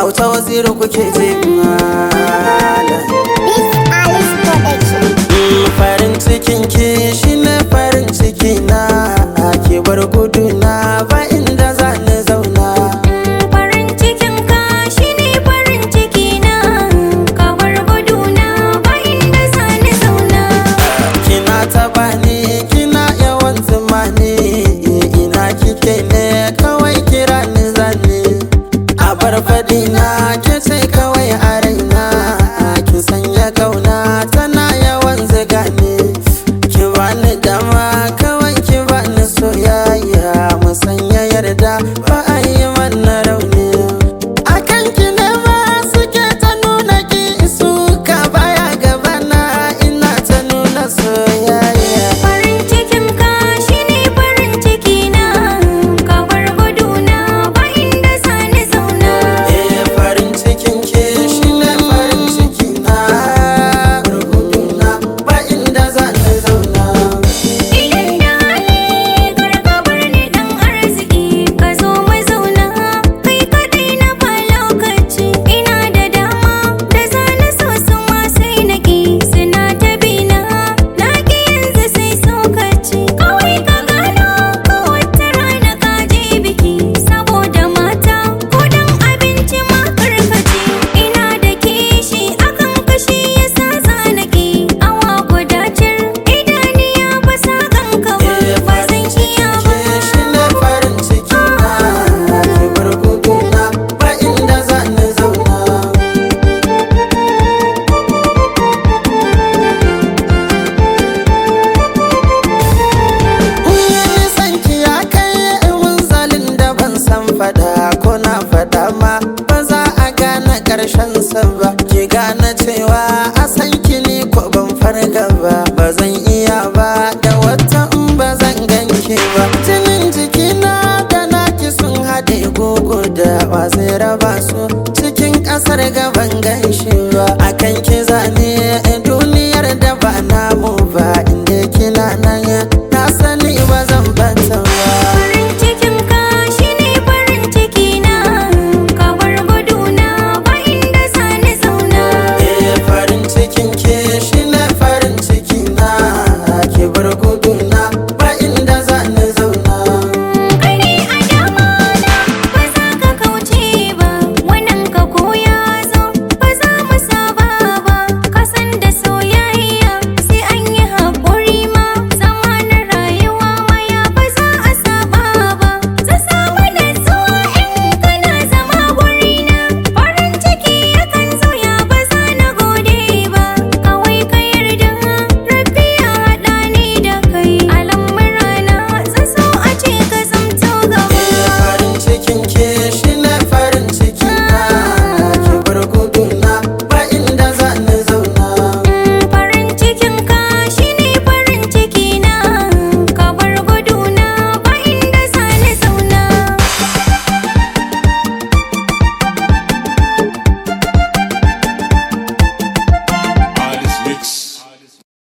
auta waziri kuke je malam This Alice Production. Mm, farin cikin ki shine farin ciki na ki bar gudu na ba inda za ni zauna Farin cikin ka shine farin ciki na ka bar guduna ba inda sani zauna kina taba ni kina yawan zuma ni ina kike ne kawai kira ni zane a bar faɗi na ke ce kawai a raina ki sanya kauna tana yawan ziga ni ki bani dama kawai ki bani soyayya mu sanya yarda ba a yi mana rauni akan ki ne ma suke ta nuna ki suka baya gabana ina ta nuna soyayya Farin cikin ka shine farin ciki na ka bar guduna ba inda sani zauna Eh farin cikin ke shine farin ciki na rubutuna ba inda za ta zauna Idan da hali kar ka bar ni dan arziki ka zo mu zauna kai kadai na ba lokaci ina da dama da zani so su ma sai na ki suna ta bina na ki yanzu sai sokaci kawai ka gano ko wata rana ka je biki saboda mata ko dan abinci ma karkaci ina da kishi akan kashi yasa zanaki awa guda cir idaniya ba sa ganka ba Eh ba farin zan iya cikin ba ke shine farin ciki na ki bar guduna ba inda za ni zauna Wani sanki ya kai munzalin da ban san fada ko na fada ma ba za a gane karshen sa ba ki gane cewa a san ki ni ko ban farga ba ba zan iya ba da wata in ba zan ganki ba jinin jikina da naki sun haɗe gogo da wa zai raba su cikin ƙasar gaban ganshi